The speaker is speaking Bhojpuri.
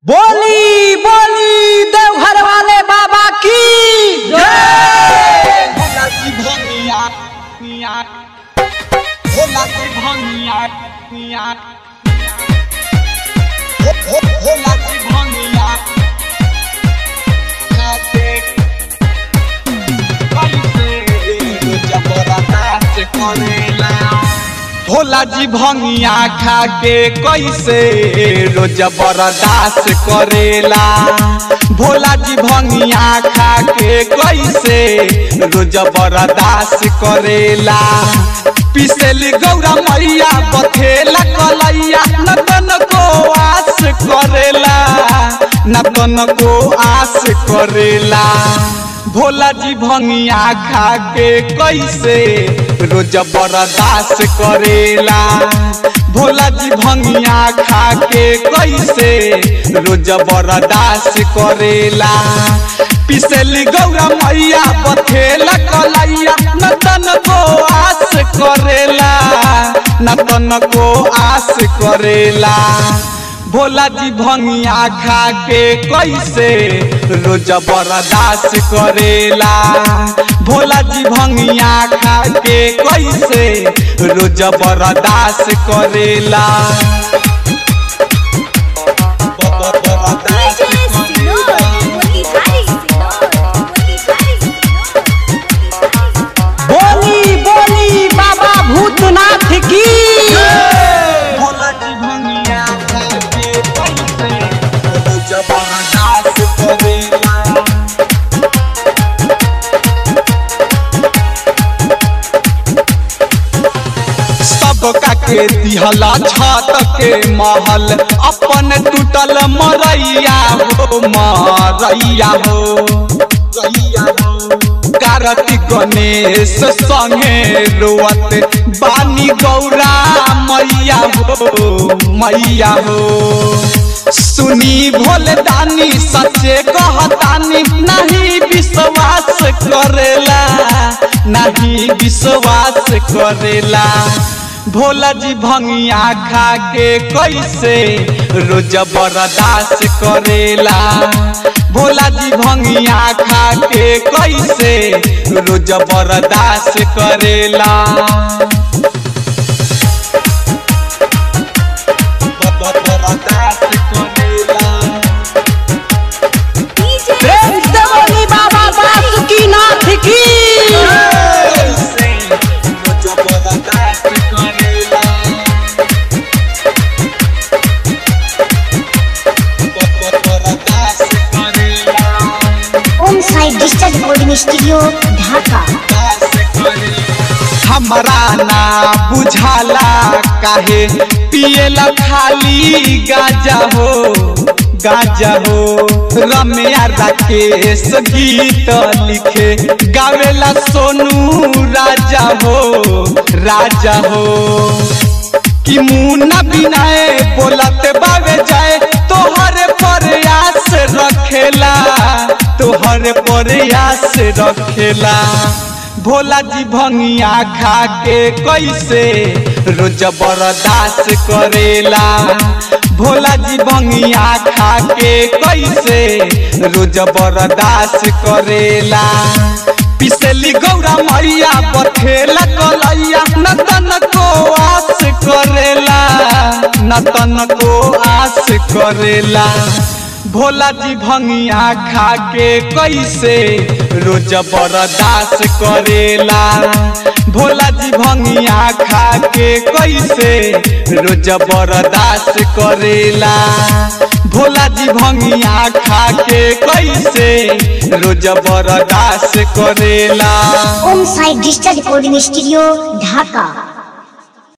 बोली बोली देवघर वाले बाबा की जय भोला की भंगिया पिया भोला की भंगिया पिया भो- भो- भोला की भंगिया खाते कैसे जबरदस्त करेला भोला जी भंगिया खा के कैसे रोज बर्दाश्त करेला भोला जी भंगिया खा के कैसे रोज बर्दाश्त करेला पिसेली गौरा मैया बथेला कलैया नतन को आस करेला नतन को आस करेला भोला जी भंगिया खा के कैसे रोज बर्दाश्त करेला भोला जी भंगिया खा के कैसे रोज बर्दाश्त करेला पिसेली गौरा मैया बथेला कलैया नतन को आस करेला नतन को आस करेला भोला जी भंगिया खा के कैसे रोज बर्दाश्त करेला भोला जी भंगिया खा के कैसे रोज बर्दाश्त करेला बर्दाश्त DJ Sinor, Motihari Sinor, Motihari Sinor, Motihari बोली बोली बाबा भूतनाथ की भोला जी भंगिया खा के कैसे रोज बर्दाश्त करेला सबका के दिहला छत के महल अपन टूटल मरैया हो मरैया हो कार्तिक गणेश संगे रोवत बानी गौरा मैया हो मैया हो सुनी भोले दानी सचे कहतानी नहीं विश्वास करेला नहीं विश्वास करेला भोला जी भंगिया खा के कैसे रोज बर्दाश्त करेला भोला जी भंगिया खा के कैसे रोज बर्दाश्त करेला बर्दाश्त करेला DJ प्रेम से बोली बाबा बासुकीनाथ की कैसे रोज बर्दाश्त करेला बर्दाश्त करेला Om Sai digital recording studio Dhaka हमरा ना बुझाला काहे पिएला खाली गाजा हो गाजा हो रम्या राकेश गीत लिखे गावेला सोनू राजा हो राजा हो कि मुन्ना बिनाए बोलत बावे जाए तोहरे प्रयास रखेला तोहरे प्रयास रखेला भोला जी भंगिया खा के कैसे रोज बर्दाश्त करेला भोला जी भंगिया खा के कैसे रोज बर्दाश्त करेला पिसेली गौरा मैया बथेला कलैया नतन को आस करेला नतन को आस करेला भोला जी भंगिया खा के कैसे रोज बर्दाश्त करेला भोला जी भंगिया खा के कैसे रोज बर्दाश्त करेला भोला जी भंगिया खा के कैसे रोज बर्दाश्त करेला Om Sai digital recording studio ढाका